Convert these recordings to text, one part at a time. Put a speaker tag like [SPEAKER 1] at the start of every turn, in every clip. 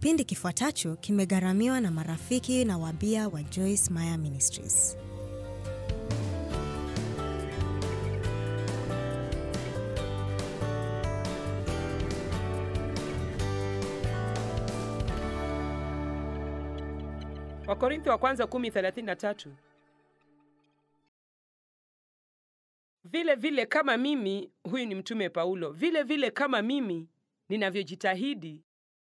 [SPEAKER 1] Kipindi kifuatacho kimegharamiwa na marafiki na wabia wa Joyce Meyer Ministries.
[SPEAKER 2] Wakorintho wa kwanza 10:33. Vile vile kama mimi, huyu ni mtume Paulo, vile vile kama mimi ninavyojitahidi.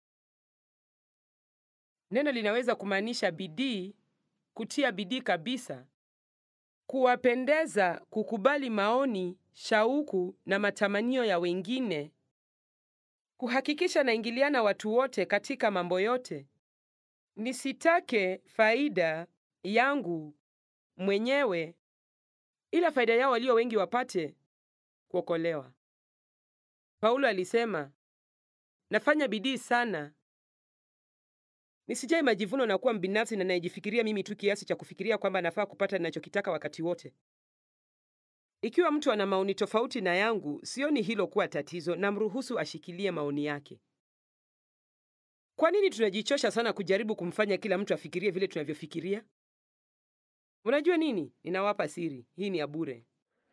[SPEAKER 2] Neno linaweza kumaanisha bidii, kutia bidii kabisa, kuwapendeza, kukubali maoni, shauku na matamanio ya wengine, kuhakikisha naingiliana watu wote katika mambo yote nisitake faida yangu mwenyewe, ila faida yao walio wengi wapate kuokolewa. Paulo alisema, nafanya bidii sana nisijai majivuno na kuwa mbinafsi na nayejifikiria mimi tu kiasi cha kufikiria kwamba nafaa kupata ninachokitaka wakati wote. Ikiwa mtu ana maoni tofauti na yangu, sioni hilo kuwa tatizo, na mruhusu ashikilie maoni yake. Kwa nini tunajichosha sana kujaribu kumfanya kila mtu afikirie vile tunavyofikiria? Unajua nini? Ninawapa siri. Hii ni ya bure.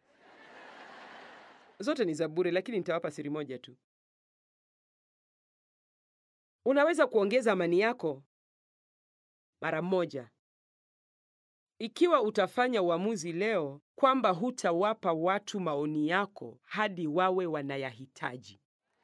[SPEAKER 2] Zote ni za bure, lakini nitawapa siri moja tu. Unaweza kuongeza amani yako mara moja ikiwa utafanya uamuzi leo kwamba hutawapa watu maoni yako hadi wawe wanayahitaji.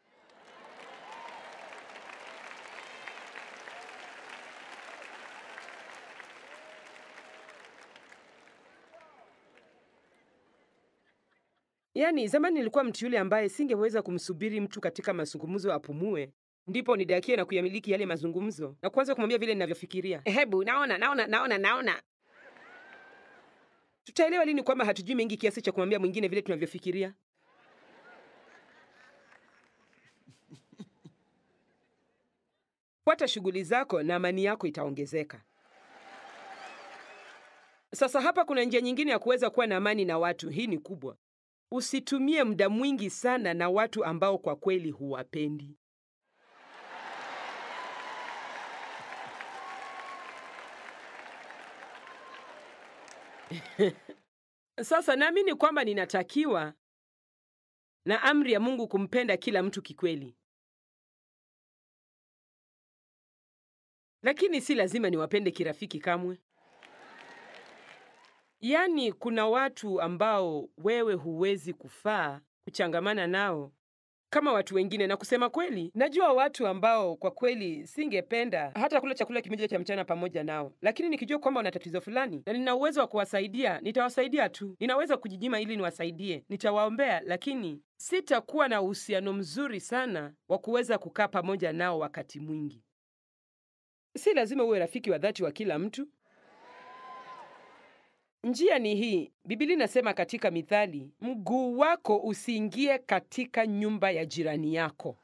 [SPEAKER 2] Yaani, zamani nilikuwa mtu yule ambaye singeweza kumsubiri mtu katika mazungumzo apumue, ndipo nidakie na kuyamiliki yale mazungumzo na kuanza kumwambia vile ninavyofikiria. Hebu naona, naona, naona, naona. Tutaelewa lini kwamba hatujui mengi kiasi cha kumwambia mwingine vile tunavyofikiria? Fuata shughuli zako na amani yako itaongezeka. Sasa hapa kuna njia nyingine ya kuweza kuwa na amani na watu. Hii ni kubwa. Usitumie muda mwingi sana na watu ambao kwa kweli huwapendi. Sasa naamini kwamba ninatakiwa na amri ya Mungu kumpenda kila mtu kikweli, lakini si lazima niwapende kirafiki kamwe. Yaani, kuna watu ambao wewe huwezi kufaa kuchangamana nao kama watu wengine, na kusema kweli, najua watu ambao kwa kweli singependa hata kula chakula kimoja cha mchana pamoja nao, lakini nikijua kwamba wana tatizo fulani na nina uwezo wa kuwasaidia, nitawasaidia tu. Ninaweza kujinyima ili niwasaidie, nitawaombea, lakini sitakuwa na uhusiano mzuri sana wa kuweza kukaa pamoja nao wakati mwingi. Si lazima uwe rafiki wa dhati wa kila mtu. Njia ni hii. Biblia inasema katika Mithali, mguu wako usiingie katika nyumba ya jirani yako.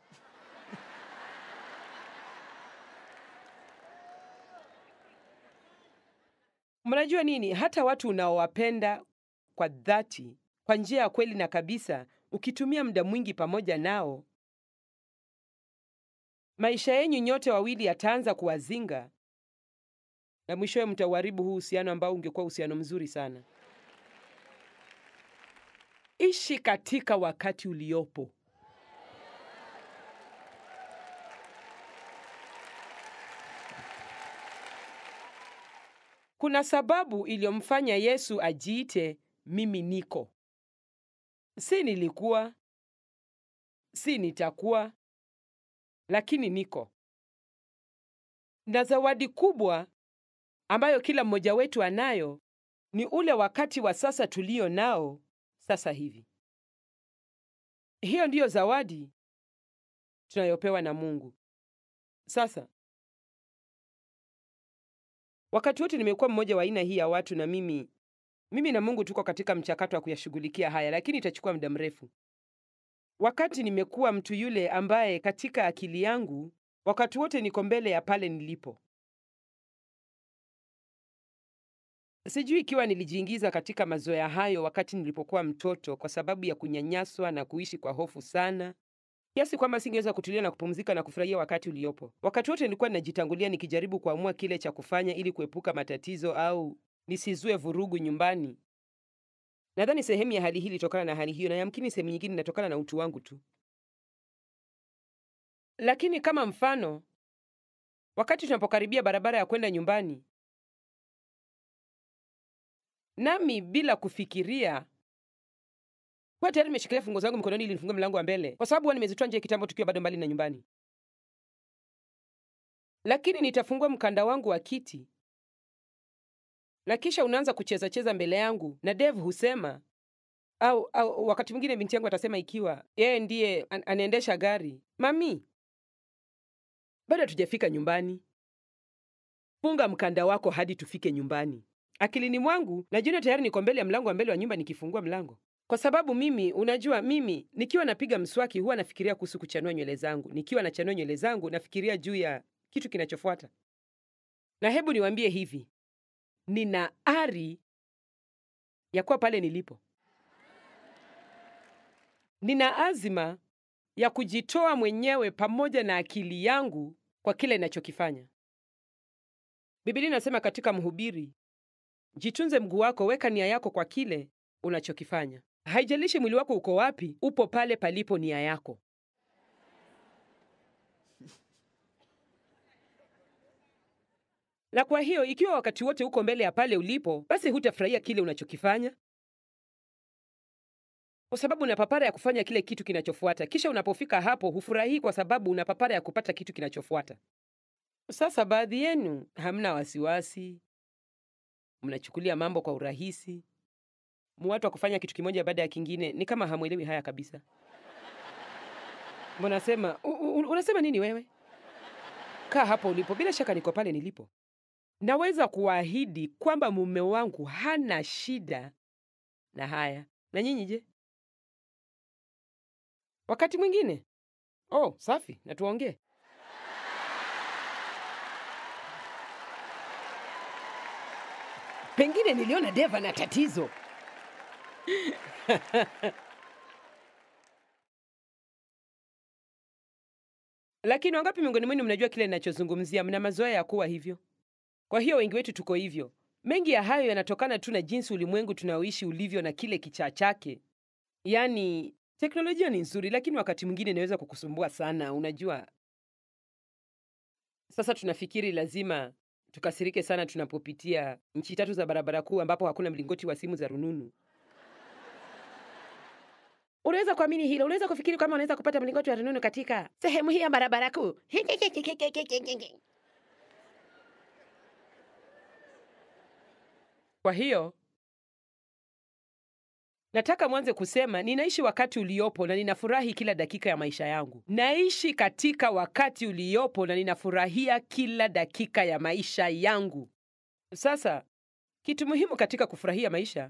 [SPEAKER 2] Mnajua nini? Hata watu unaowapenda kwa dhati, kwa njia ya kweli na kabisa, ukitumia muda mwingi pamoja nao, maisha yenyu nyote wawili yataanza kuwazinga na mwishowe mtauharibu huu uhusiano ambao ungekuwa uhusiano mzuri sana. Ishi katika wakati uliopo. Kuna sababu iliyomfanya Yesu ajiite mimi niko. Si nilikuwa, si nitakuwa, lakini niko. Na zawadi kubwa ambayo kila mmoja wetu anayo ni ule wakati wa sasa tulio nao sasa hivi. Hiyo ndiyo zawadi tunayopewa na Mungu. Sasa wakati wote nimekuwa mmoja wa aina hii ya watu, na mimi mimi na Mungu tuko katika mchakato wa kuyashughulikia haya, lakini itachukua muda mrefu. Wakati nimekuwa mtu yule ambaye katika akili yangu wakati wote niko mbele ya pale nilipo. Sijui ikiwa nilijiingiza katika mazoea hayo wakati nilipokuwa mtoto kwa sababu ya kunyanyaswa na kuishi kwa hofu sana, kiasi kwamba singeweza kutulia na kupumzika na kufurahia wakati uliopo. Wakati wote nilikuwa ninajitangulia nikijaribu kuamua kile cha kufanya ili kuepuka matatizo au nisizue vurugu nyumbani. Nadhani sehemu ya hali hii ilitokana na hali hiyo, na yamkini sehemu nyingine inatokana na utu wangu tu. Lakini kama mfano, wakati tunapokaribia barabara ya kwenda nyumbani, nami bila kufikiria kwa tayari nimeshikilia funguo zangu mikononi ili nifungue mlango wa mbele, kwa sababu huwa nimezitoa nje kitambo tukiwa bado mbali na nyumbani. Lakini nitafungua mkanda wangu wa kiti na kisha unaanza kucheza cheza mbele yangu, na Dave husema au, au wakati mwingine binti yangu atasema ikiwa yeye ndiye an anaendesha gari, mami, bado hatujafika nyumbani, funga mkanda wako hadi tufike nyumbani. Akilini mwangu najiona tayari niko mbele ya mlango wa mbele wa nyumba nikifungua mlango, kwa sababu mimi, unajua, mimi nikiwa napiga mswaki huwa nafikiria kuhusu kuchanua nywele zangu. Nikiwa nachanua nywele zangu nafikiria juu ya kitu kinachofuata. Na hebu niwaambie hivi, nina ari ya kuwa pale nilipo. Nina azima ya kujitoa mwenyewe pamoja na akili yangu kwa kile ninachokifanya. Biblia inasema katika Mhubiri, jitunze mguu wako, weka nia yako kwa kile unachokifanya. Haijalishi mwili wako uko wapi, upo pale palipo nia yako. Na kwa hiyo ikiwa wakati wote uko mbele ya pale ulipo, basi hutafurahia kile unachokifanya, kwa sababu una papara ya kufanya kile kitu kinachofuata. Kisha unapofika hapo, hufurahii kwa sababu una papara ya kupata kitu kinachofuata. Sasa baadhi yenu hamna wasiwasi, mnachukulia mambo kwa urahisi, muwatu wa kufanya kitu kimoja baada ya kingine, ni kama hamwelewi haya kabisa. Mnasema "U- u- unasema nini wewe? Kaa hapo ulipo, bila shaka niko pale nilipo. Naweza kuahidi kwamba mume wangu hana shida na haya. Na nyinyi je? Wakati mwingine, oh, safi, na tuongee. Pengine niliona Deva na tatizo. Lakini wangapi miongoni mwenu mnajua kile ninachozungumzia? Mna mazoea ya kuwa hivyo. Kwa hiyo wengi wetu tuko hivyo. Mengi ya hayo yanatokana tu na jinsi ulimwengu tunaoishi ulivyo na kile kichaa chake. Yaani, teknolojia ni nzuri, lakini wakati mwingine inaweza kukusumbua sana. Unajua, sasa tunafikiri lazima tukasirike sana tunapopitia nchi tatu za barabara kuu ambapo hakuna mlingoti wa simu za rununu. Unaweza kuamini hilo? Unaweza kufikiri kama unaweza kupata mlingoti wa rununu katika sehemu hii ya barabara kuu? Kwa hiyo nataka mwanze kusema ninaishi wakati uliopo na ninafurahi kila dakika ya maisha yangu. Naishi katika wakati uliopo na ninafurahia kila dakika ya maisha yangu. Sasa kitu muhimu katika kufurahia maisha,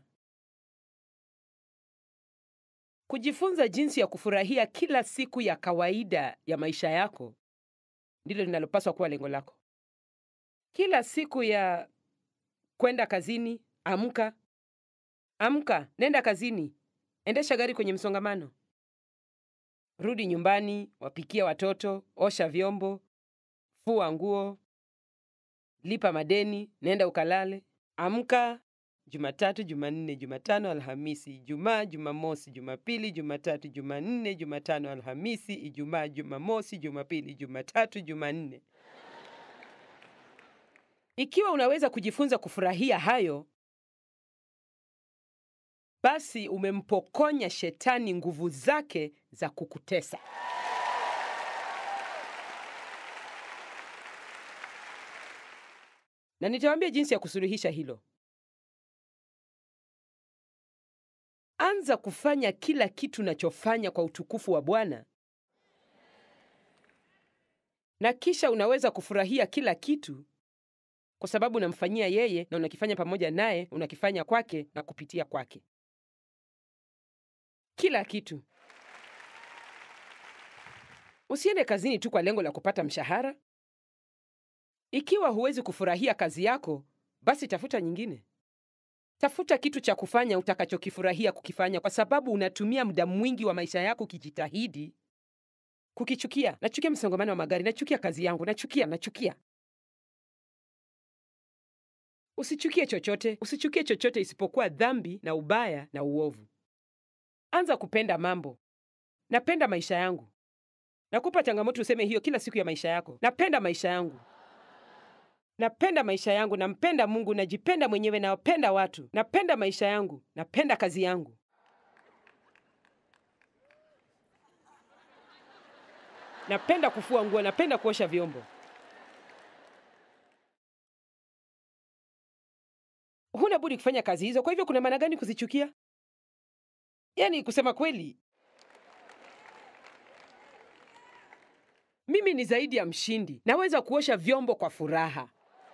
[SPEAKER 2] kujifunza jinsi ya kufurahia kila siku ya kawaida ya maisha yako ndilo linalopaswa kuwa lengo lako. Kila siku ya kwenda kazini, amka, amka, nenda kazini, endesha gari kwenye msongamano, rudi nyumbani, wapikia watoto, osha vyombo, fua nguo, lipa madeni, nenda ukalale. Amka Jumatatu, Jumanne, Jumatano, Alhamisi, Ijumaa, Jumamosi, Jumapili, Jumatatu, Jumanne, Jumatano, Alhamisi, Ijumaa, Jumamosi, Jumapili, Jumatatu, Jumanne. Ikiwa unaweza kujifunza kufurahia hayo, basi umempokonya shetani nguvu zake za kukutesa. Na nitawaambia jinsi ya kusuluhisha hilo. Anza kufanya kila kitu unachofanya kwa utukufu wa Bwana, na kisha unaweza kufurahia kila kitu kwa sababu unamfanyia yeye na unakifanya pamoja naye, unakifanya kwake na kupitia kwake. Kila kitu. Usiende kazini tu kwa lengo la kupata mshahara. Ikiwa huwezi kufurahia kazi yako, basi tafuta nyingine. Tafuta kitu cha kufanya utakachokifurahia kukifanya, kwa sababu unatumia muda mwingi wa maisha yako ukijitahidi kukichukia. Nachukia msongamano wa magari, nachukia kazi yangu, nachukia, nachukia. Usichukie chochote, usichukie chochote isipokuwa dhambi na ubaya na uovu. Anza kupenda mambo. Napenda maisha yangu. Nakupa changamoto useme hiyo kila siku ya maisha yako. Napenda maisha yangu. Napenda maisha yangu, nampenda Mungu, najipenda mwenyewe, nawapenda watu. Napenda maisha yangu, napenda kazi yangu. Napenda kufua nguo, napenda kuosha vyombo. Huna budi kufanya kazi hizo. Kwa hivyo kuna maana gani kuzichukia? Yaani kusema kweli, mimi ni zaidi ya mshindi. Naweza kuosha vyombo kwa furaha.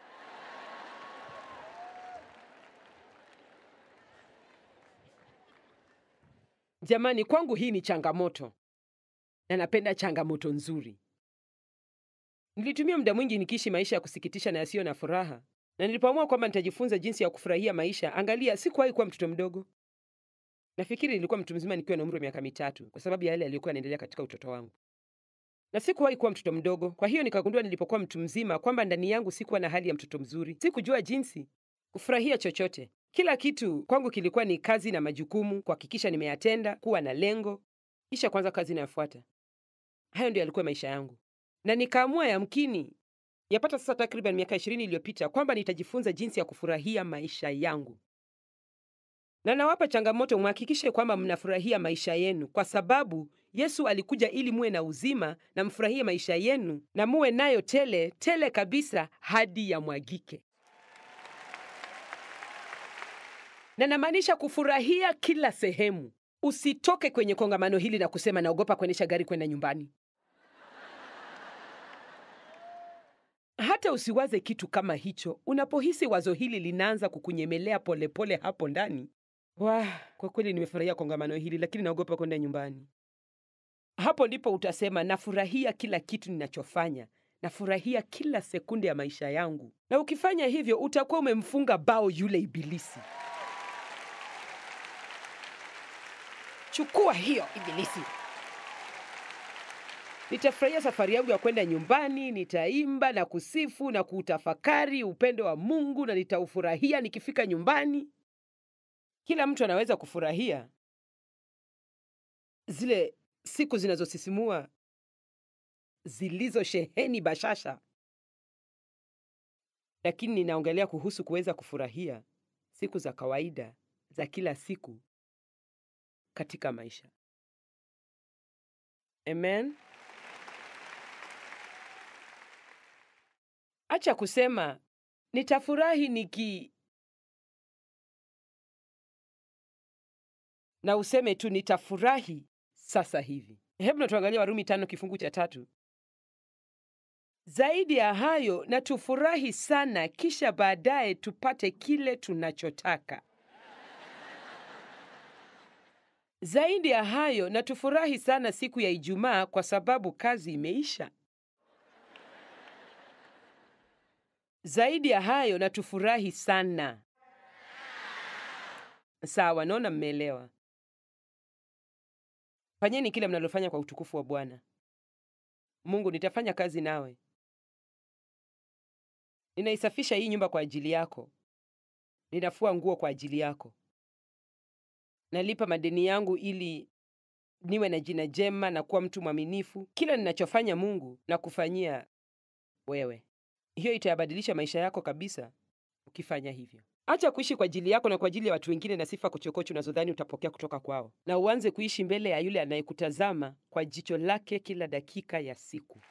[SPEAKER 2] Jamani, kwangu hii ni changamoto na napenda changamoto nzuri. Nilitumia muda mwingi nikiishi maisha ya kusikitisha na yasiyo na furaha, na nilipoamua kwamba nitajifunza jinsi ya kufurahia maisha, angalia, sikuwahi kuwa mtoto mdogo. Nafikiri nilikuwa mtu mzima nikiwa na umri wa miaka mitatu, kwa sababu ya yale yaliyokuwa yanaendelea katika utoto wangu, na sikuwahi kuwa mtoto mdogo. Kwa hiyo nikagundua nilipokuwa mtu mzima kwamba ndani yangu sikuwa na hali ya mtoto mzuri. Sikujua jinsi kufurahia chochote. Kila kitu kwangu kilikuwa ni kazi na majukumu, kuhakikisha nimeyatenda, kuwa na lengo, kisha kwanza kazi inayofuata. Hayo ndio yalikuwa maisha yangu, na nikaamua yamkini, yapata sasa takriban miaka ishirini iliyopita kwamba nitajifunza jinsi ya kufurahia maisha yangu. Na nawapa changamoto, mhakikishe kwamba mnafurahia maisha yenu, kwa sababu Yesu alikuja ili muwe na uzima na mfurahie maisha yenu na muwe nayo tele tele kabisa hadi yamwagike. Na namaanisha kufurahia kila sehemu. Usitoke kwenye kongamano hili na kusema naogopa kuendesha gari kwenda nyumbani. Hata usiwaze kitu kama hicho. Unapohisi wazo hili linaanza kukunyemelea polepole hapo ndani, wah, kwa kweli nimefurahia kongamano hili, lakini naogopa kwenda nyumbani. Hapo ndipo utasema nafurahia kila kitu ninachofanya, nafurahia kila sekunde ya maisha yangu. Na ukifanya hivyo, utakuwa umemfunga bao yule ibilisi. Chukua hiyo ibilisi. Nitafurahia safari yangu ya kwenda nyumbani, nitaimba na kusifu na kuutafakari upendo wa Mungu na nitaufurahia nikifika nyumbani. Kila mtu anaweza kufurahia zile siku zinazosisimua zilizosheheni bashasha, lakini ninaongelea kuhusu kuweza kufurahia siku za kawaida za kila siku katika maisha. Amen. Acha kusema nitafurahi niki na useme tu nitafurahi sasa hivi. Hebu na tuangalia Warumi tano kifungu cha tatu. Zaidi ya hayo, na tufurahi sana, kisha baadaye tupate kile tunachotaka. Zaidi ya hayo, na tufurahi sana siku ya Ijumaa kwa sababu kazi imeisha. Zaidi ya hayo, na tufurahi sana. Sawa, naona mmeelewa. Fanyeni kile mnalofanya kwa utukufu wa Bwana. Mungu, nitafanya kazi nawe. Ninaisafisha hii nyumba kwa ajili yako. Ninafua nguo kwa ajili yako. Nalipa madeni yangu ili niwe na jina jema na kuwa mtu mwaminifu. Kila ninachofanya Mungu na kufanyia wewe. Hiyo itayabadilisha maisha yako kabisa ukifanya hivyo. Acha kuishi kwa ajili yako na kwa ajili ya watu wengine na sifa kochokocho unazodhani utapokea kutoka kwao, na uanze kuishi mbele ya yule anayekutazama kwa jicho lake kila dakika ya siku.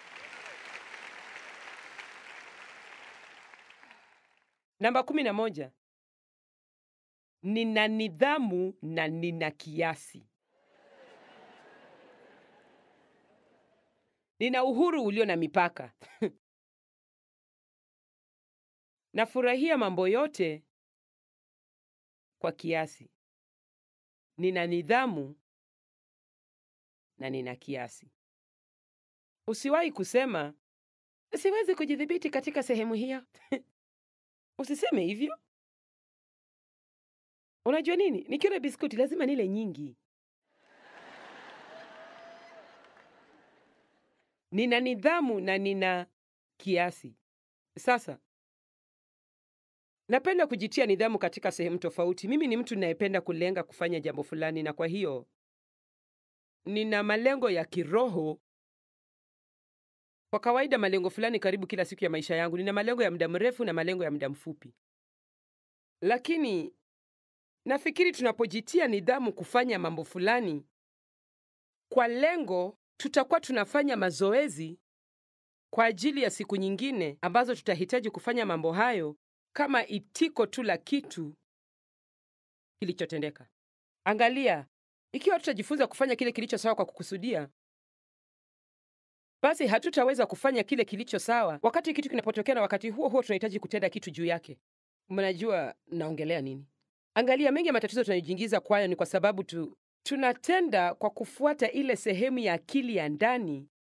[SPEAKER 2] Namba kumi na moja. Nina nidhamu na nina kiasi. Nina uhuru ulio na mipaka. Nafurahia mambo yote kwa kiasi. Nina nidhamu na nina kiasi. Usiwahi kusema siwezi kujidhibiti katika sehemu hiyo. Usiseme hivyo. Unajua nini? Nikiona biskuti lazima nile nyingi. nina nidhamu na nina kiasi. Sasa napenda kujitia nidhamu katika sehemu tofauti. Mimi ni mtu ninayependa kulenga kufanya jambo fulani, na kwa hiyo nina malengo ya kiroho. Kwa kawaida, malengo fulani karibu kila siku ya maisha yangu. Nina malengo ya muda mrefu na malengo ya muda mfupi, lakini nafikiri tunapojitia nidhamu kufanya mambo fulani kwa lengo, tutakuwa tunafanya mazoezi kwa ajili ya siku nyingine ambazo tutahitaji kufanya mambo hayo kama itiko tu la kitu kilichotendeka. Angalia, ikiwa tutajifunza kufanya kile kilicho sawa kwa kukusudia, basi hatutaweza kufanya kile kilicho sawa wakati kitu kinapotokea, na wakati huo huo tunahitaji kutenda kitu juu yake. Mnajua naongelea nini? Angalia, mengi ya matatizo tunayojiingiza kwayo ni kwa sababu tu tunatenda kwa kufuata ile sehemu ya akili ya ndani,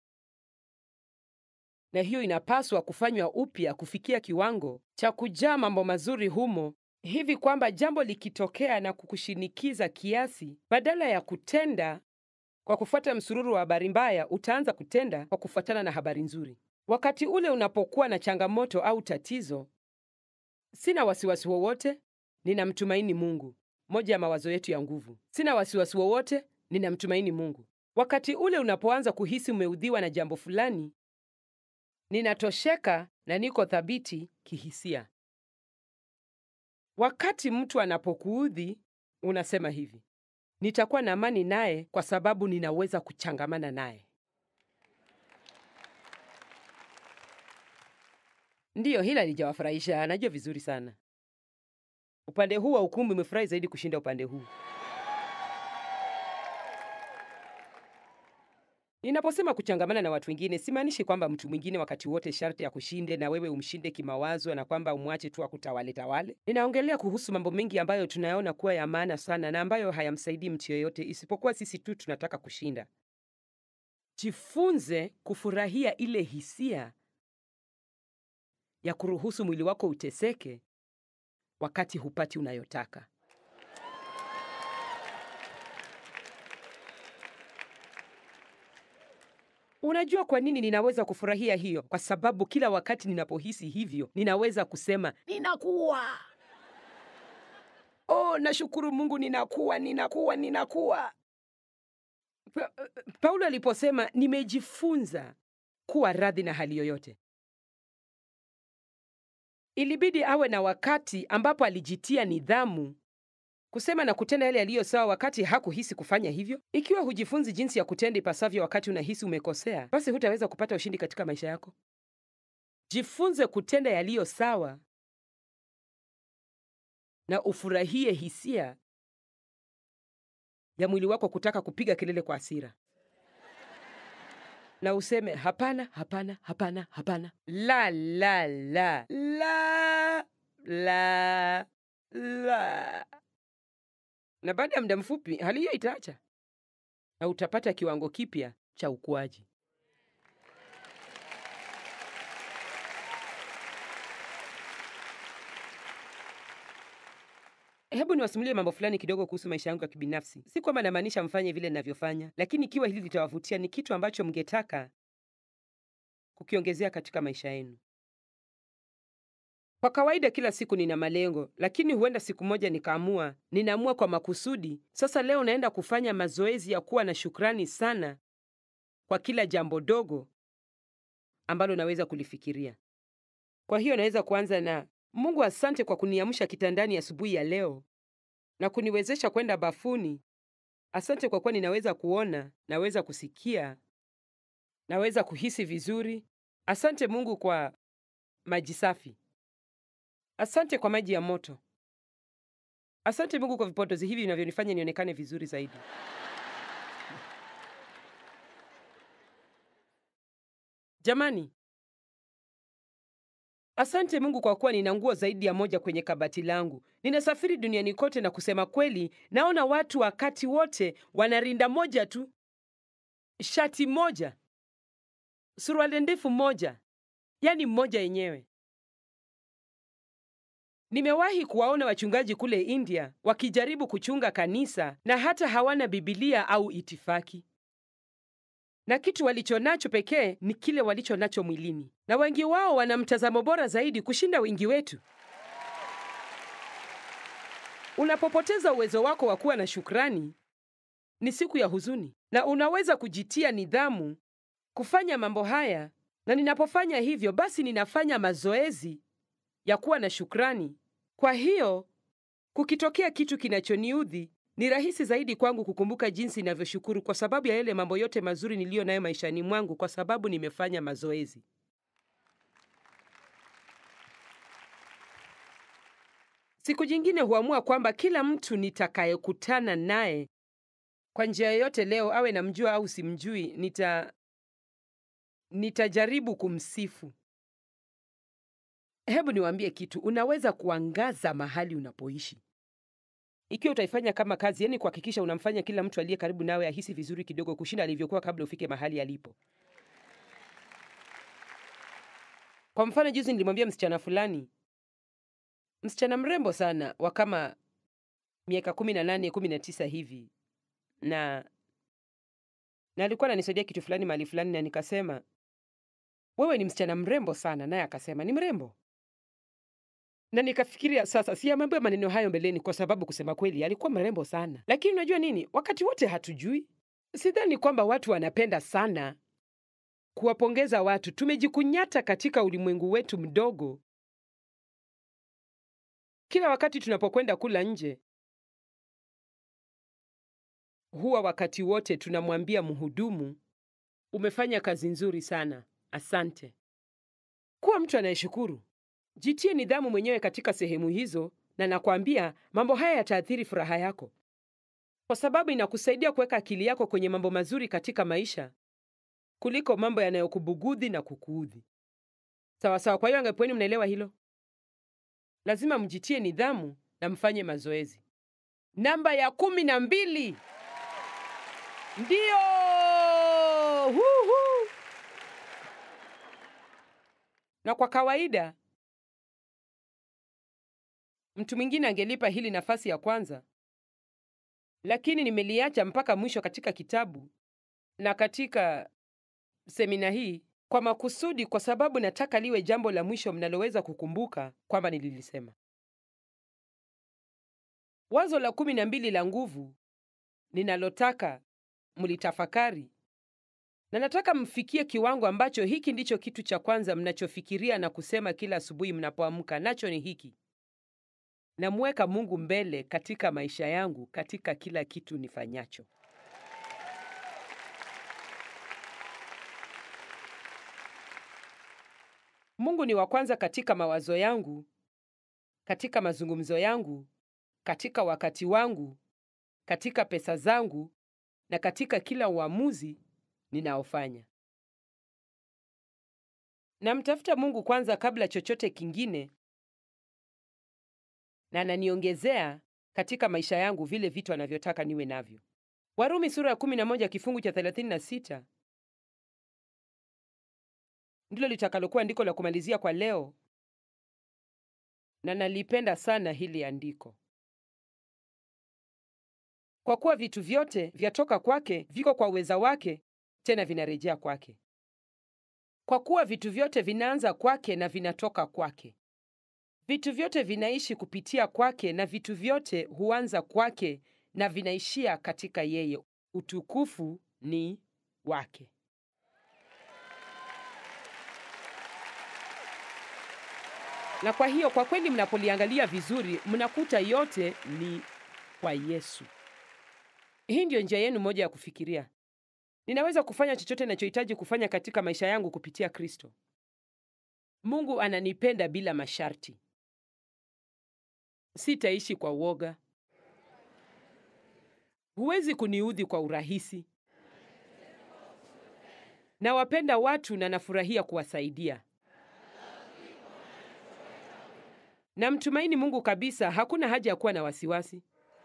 [SPEAKER 2] na hiyo inapaswa kufanywa upya kufikia kiwango cha kujaa mambo mazuri humo, hivi kwamba jambo likitokea na kukushinikiza kiasi, badala ya kutenda kwa kufuata msururu wa habari mbaya, utaanza kutenda kwa kufuatana na habari nzuri. Wakati ule unapokuwa na changamoto au tatizo, sina wasiwasi wowote, ninamtumaini Mungu. Moja ya mawazo yetu ya nguvu. Sina wasiwasi wowote, ninamtumaini Mungu. Wakati ule unapoanza kuhisi umeudhiwa na jambo fulani, ninatosheka na niko thabiti kihisia. Wakati mtu anapokuudhi, unasema hivi, nitakuwa na amani naye kwa sababu ninaweza kuchangamana naye. Ndiyo, hila lijawafurahisha, najua vizuri sana. Upande huu wa ukumbi umefurahi zaidi kushinda upande huu. Ninaposema kuchangamana na watu wengine, simaanishi kwamba mtu mwingine wakati wote sharti ya kushinde na wewe umshinde kimawazo na kwamba umwache tu akutawale tawale. Ninaongelea kuhusu mambo mengi ambayo tunayaona kuwa ya maana sana na ambayo hayamsaidii mtu yeyote isipokuwa sisi tu tunataka kushinda. Jifunze kufurahia ile hisia ya kuruhusu mwili wako uteseke wakati hupati unayotaka. Unajua kwa nini ninaweza kufurahia hiyo? Kwa sababu kila wakati ninapohisi hivyo, ninaweza kusema ninakuwa. Oh, nashukuru Mungu, ninakuwa, ninakuwa, ninakuwa. Pa Paulo aliposema nimejifunza kuwa radhi na hali yoyote, ilibidi awe na wakati ambapo alijitia nidhamu kusema na kutenda yale yaliyo sawa wakati hakuhisi kufanya hivyo. Ikiwa hujifunzi jinsi ya kutenda ipasavyo wakati unahisi umekosea, basi hutaweza kupata ushindi katika maisha yako. Jifunze kutenda yaliyo sawa na ufurahie hisia ya mwili wako kutaka kupiga kelele kwa hasira, na useme hapana, hapana, hapana, hapana, la la la la la la na baada ya muda mfupi hali hiyo itaacha na utapata kiwango kipya cha ukuaji. Hebu niwasimulie mambo fulani kidogo kuhusu maisha yangu ya kibinafsi. Si kwamba namaanisha mfanye vile ninavyofanya, lakini ikiwa hili litawavutia, ni kitu ambacho mngetaka kukiongezea katika maisha yenu. Kwa kawaida kila siku nina malengo, lakini huenda siku moja nikaamua, ninaamua kwa makusudi, sasa leo naenda kufanya mazoezi ya kuwa na shukrani sana kwa kila jambo dogo ambalo naweza kulifikiria. Kwa hiyo naweza kuanza na Mungu, asante kwa kuniamsha kitandani asubuhi ya, ya leo na kuniwezesha kwenda bafuni. Asante kwa kuwa ninaweza kuona, naweza kusikia, naweza kuhisi vizuri. Asante Mungu kwa maji safi. Asante kwa maji ya moto. Asante Mungu kwa vipodozi hivi vinavyonifanya nionekane vizuri zaidi. Jamani, asante Mungu kwa kuwa nina nguo zaidi ya moja kwenye kabati langu. Ninasafiri duniani kote, na kusema kweli, naona watu wakati wote wana rinda moja tu, shati moja, suruali ndefu moja, yaani mmoja yenyewe. Nimewahi kuwaona wachungaji kule India wakijaribu kuchunga kanisa na hata hawana Biblia au itifaki. na kitu walicho nacho pekee ni kile walicho nacho mwilini, na wengi wao wana mtazamo bora zaidi kushinda wengi wetu. Unapopoteza uwezo wako wa kuwa na shukrani, ni siku ya huzuni, na unaweza kujitia nidhamu kufanya mambo haya. Na ninapofanya hivyo, basi ninafanya mazoezi ya kuwa na shukrani. Kwa hiyo kukitokea kitu kinachoniudhi, ni rahisi zaidi kwangu kukumbuka jinsi ninavyoshukuru kwa sababu ya yale mambo yote mazuri niliyo nayo maishani mwangu, kwa sababu nimefanya mazoezi. Siku jingine huamua kwamba kila mtu nitakayekutana naye kwa njia yoyote leo, awe namjua au simjui, nita nitajaribu kumsifu. Hebu niwaambie kitu, unaweza kuangaza mahali unapoishi ikiwa utaifanya kama kazi, yani kuhakikisha unamfanya kila mtu aliye karibu nawe ahisi vizuri kidogo kushinda alivyokuwa kabla ufike mahali alipo. Kwa mfano, juzi nilimwambia msichana fulani, msichana mrembo sana wa kama miaka kumi na nane kumi na tisa hivi, na na alikuwa ananisaidia kitu fulani mahali fulani, na nikasema wewe ni msichana mrembo sana, naye akasema ni mrembo na nikafikiria sasa, siamwambia maneno hayo mbeleni, kwa sababu kusema kweli alikuwa mrembo sana. Lakini unajua nini, wakati wote hatujui. Sidhani kwamba watu wanapenda sana kuwapongeza watu. Tumejikunyata katika ulimwengu wetu mdogo. Kila wakati tunapokwenda kula nje, huwa wakati wote tunamwambia mhudumu, umefanya kazi nzuri sana, asante. Kuwa mtu anayeshukuru. Jitie nidhamu mwenyewe katika sehemu hizo, na nakwambia mambo haya yataathiri furaha yako, kwa sababu inakusaidia kuweka akili yako kwenye mambo mazuri katika maisha kuliko mambo yanayokubugudhi na kukuudhi. Sawa sawa. Kwa hiyo angepweni, mnaelewa hilo? Lazima mjitie nidhamu na mfanye mazoezi. Namba ya kumi na mbili ndiyo Huhu. Na kwa kawaida mtu mwingine angelipa hili nafasi ya kwanza, lakini nimeliacha mpaka mwisho katika kitabu na katika semina hii kwa makusudi, kwa sababu nataka liwe jambo la mwisho mnaloweza kukumbuka kwamba nililisema. Wazo la kumi na mbili la nguvu ninalotaka mlitafakari, na nataka mfikie kiwango ambacho hiki ndicho kitu cha kwanza mnachofikiria na kusema kila asubuhi mnapoamka, nacho ni hiki: namweka Mungu mbele katika maisha yangu, katika kila kitu nifanyacho. Mungu ni wa kwanza katika mawazo yangu, katika mazungumzo yangu, katika wakati wangu, katika pesa zangu na katika kila uamuzi ninaofanya. Namtafuta Mungu kwanza kabla chochote kingine, na ananiongezea katika maisha yangu vile vitu anavyotaka niwe navyo. Warumi sura ya 11 kifungu cha 36 ndilo litakalokuwa andiko la kumalizia kwa leo, na nalipenda sana hili andiko. Kwa kuwa vitu vyote vyatoka kwake, viko kwa uweza wake, tena vinarejea kwake. Kwa kuwa vitu vyote vinaanza kwake na vinatoka kwake. Vitu vyote vinaishi kupitia kwake, na vitu vyote huanza kwake na vinaishia katika yeye. Utukufu ni wake. Na kwa hiyo kwa kweli, mnapoliangalia vizuri, mnakuta yote ni kwa Yesu. Hii ndiyo njia yenu moja ya kufikiria. Ninaweza kufanya chochote ninachohitaji kufanya katika maisha yangu kupitia Kristo. Mungu ananipenda bila masharti. Sitaishi kwa woga. Huwezi kuniudhi kwa urahisi. Nawapenda watu na nafurahia kuwasaidia. Namtumaini Mungu kabisa, hakuna haja ya kuwa na wasiwasi.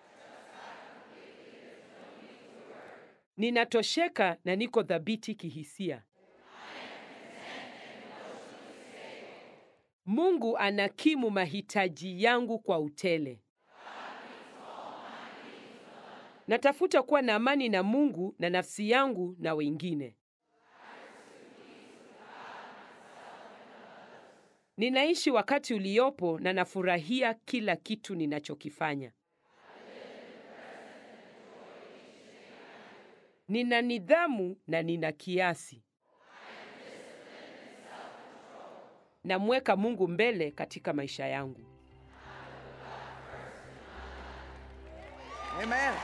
[SPEAKER 2] Ninatosheka na niko thabiti kihisia. Mungu anakimu mahitaji yangu kwa utele. Natafuta kuwa na amani na Mungu na nafsi yangu na wengine. Ninaishi wakati uliopo na nafurahia kila kitu ninachokifanya. Nina nidhamu na nina kiasi. Namweka Mungu mbele katika maisha yangu.
[SPEAKER 3] Amen.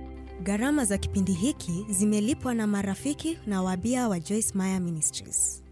[SPEAKER 1] Gharama za kipindi hiki zimelipwa na marafiki na wabia wa Joyce Meyer Ministries.